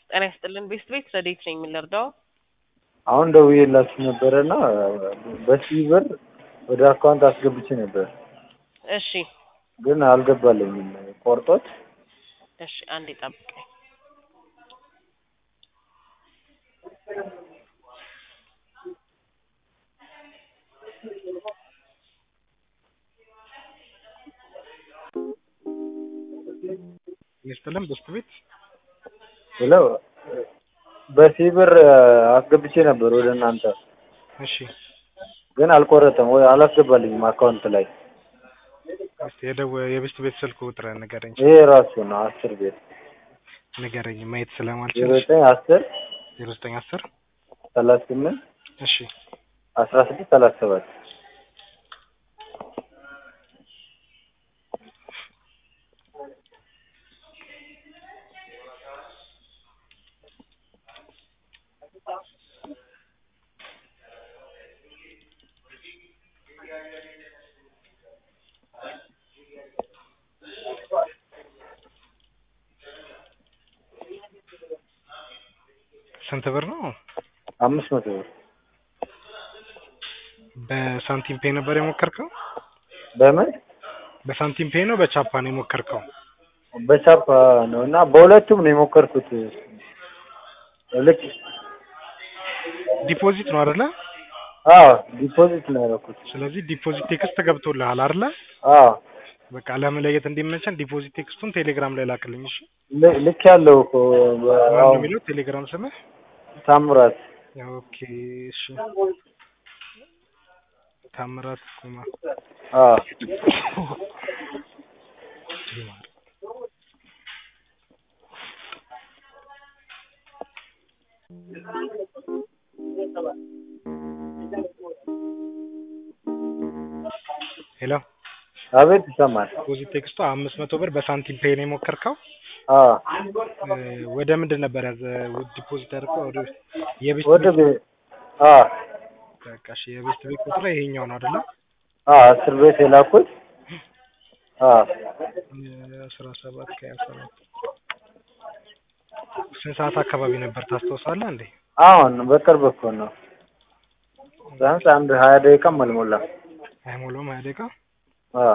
ጤና ይስጥልን ቤስት ቤት ረዴት ነኝ የምንረዳው አሁን ደውዬላችሁ ነበረና በሲቪ ብር ወደ አካውንት አስገብቼ ነበር እሺ ግን አልገባልኝም ቆርጦት እሺ አንዴ ጠብቀኝ ይስጥልን ቤስት ቤት ብለው በሲቪ ብር አስገብቼ ነበር ወደ እናንተ እሺ ግን አልቆረጠም ወይ አላስገባልኝም አካውንት ላይ እስቲ የደው የቤስት ቤት ስልክ ቁጥር ንገረኝ ይሄ ራሱ ነው አስር ቤት ንገረኝ ማየት ዜሮ ስለማልችል ዘጠኝ አስር ዜሮ ዘጠኝ አስር ሰላሳ ስምንት እሺ አስራ ስድስት ሰላሳ ሰባት ስንት ብር ነው አምስት መቶ ብር በሳንቲም ፔ ነበር የሞከርከው በምን በሳንቲም ፔ ነው በቻፓ ነው የሞከርከው በቻፓ ነው እና በሁለቱም ነው የሞከርኩት ልክ ዲፖዚት ነው አይደለ አዎ ዲፖዚት ነው ያደረኩት ስለዚህ ዲፖዚት ቴክስት ገብቶልሃል አይደለ አዎ በቃ ለመለየት እንዲመቸን ዲፖዚት ቴክስቱን ቴሌግራም ላይ ላክልኝ እሺ ል- ልክ ያለው እኮ ማን ነው አዎ የሚለው ቴሌግራም ስምህ ታምራት ኦኬ እሺ ታምራት ኩማ አዎ ሄሎ አቤት ይሰማል ዲፖዚት ቴክስቱ አምስት መቶ ብር በሳንቲም ፔ ነው የሞከርከው አዎ እ ወደ ምንድን ነበር ያዘ ዲፖዚት ያደርገው ወደ የቤስት ወደ ቤት ቤት አዎ በቃ እሺ የቤስት ቤት ቁጥር ይሄኛው ነው አይደለ አዎ አስር ቤት የላኩት አዎ አስራ ሰባት ከሀያ ሰባት ስንት ሰዓት አካባቢ ነበር ታስታውሳለህ እንዴ አሁን በቅርብ እኮ ነው ቢያንስ አንድ ሀያ ደቂቃም አልሞላም አይሞላውም ሀያ ደቂቃ አዎ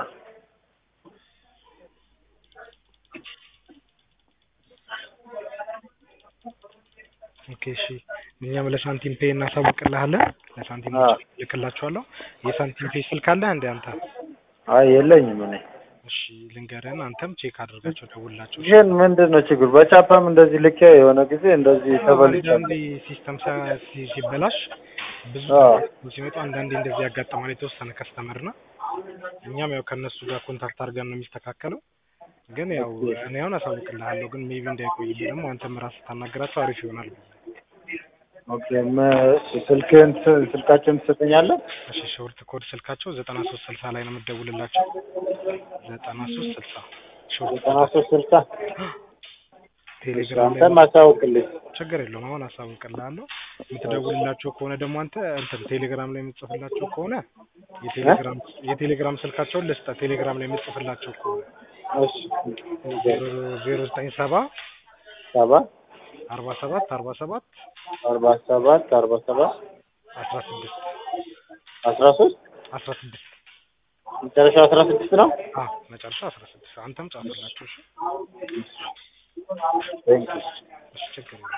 ኦኬ እሺ እኛም ለሳንቲም ፔ እናሳውቅልሃለን ለሳንቲም አዎ ልክላችኋለሁ የሳንቲም ፔ ስልክ አለህ እንዴ አንተ አይ የለኝም እኔ እሺ ልንገርህን አንተም ቼክ አድርጋቸው ደውልላቸው እሺ? ግን ምንድን ነው ችግሩ በቻፓም እንደዚህ ልኬ የሆነ ጊዜ እንደዚህ ተበልቻለሁ አንዳንዴ ሲስተም ሳ- ሲ- ሲበላሽ ብዙ አዎ ሲመጡ አንዳንዴ እንደዚህ ያጋጥማል የተወሰነ ከስተመር እና እኛም ያው ከእነሱ ጋር ኮንታክት አድርገን ነው የሚስተካከለው ግን ያው እኔ አሁን አሳውቅልሃለሁ ግን ሜቢ እንዳይቆይብህ ደግሞ አንተም ራስህ ታናገራቸው አሪፍ ይሆናል ኦኬ መ- ስልክህን ስ- ስልካቸውን ትሰጠኛለህ እሺ ሾርት ኮድ ስልካቸው ዘጠና ሶስት ስልሳ ላይ ነው የምትደውልላቸው ዘጠና ሶስት ስልሳ ሾርት ዘጠና ሶስት ስልሳ ቴሌግራም ላይ አንተም አሳውቅልኝ ችግር የለውም አሁን አሳውቅልሃለሁ የምትደውልላቸው ከሆነ ደግሞ አንተ እንትን ቴሌግራም ላይ የምትጽፍላቸው ከሆነ የቴሌግራም የቴሌግራም ስልካቸውን ልስጠህ ቴሌግራም ላይ የምትጽፍላቸው ከሆነ እሺ ዜሮ ዜሮ ዘጠኝ ሰባ ሰባ አርባ ሰባት አርባ ሰባት አርባ ሰባት አርባ ሰባት አስራ ስድስት አስራ ሶስት አስራ ስድስት መጨረሻው አስራ ስድስት ነው አዎ መጨረሻ አስራ ስድስት አንተም ጻፍላቸው እሺ ቴንክ ዩ እሺ ችግር የለውም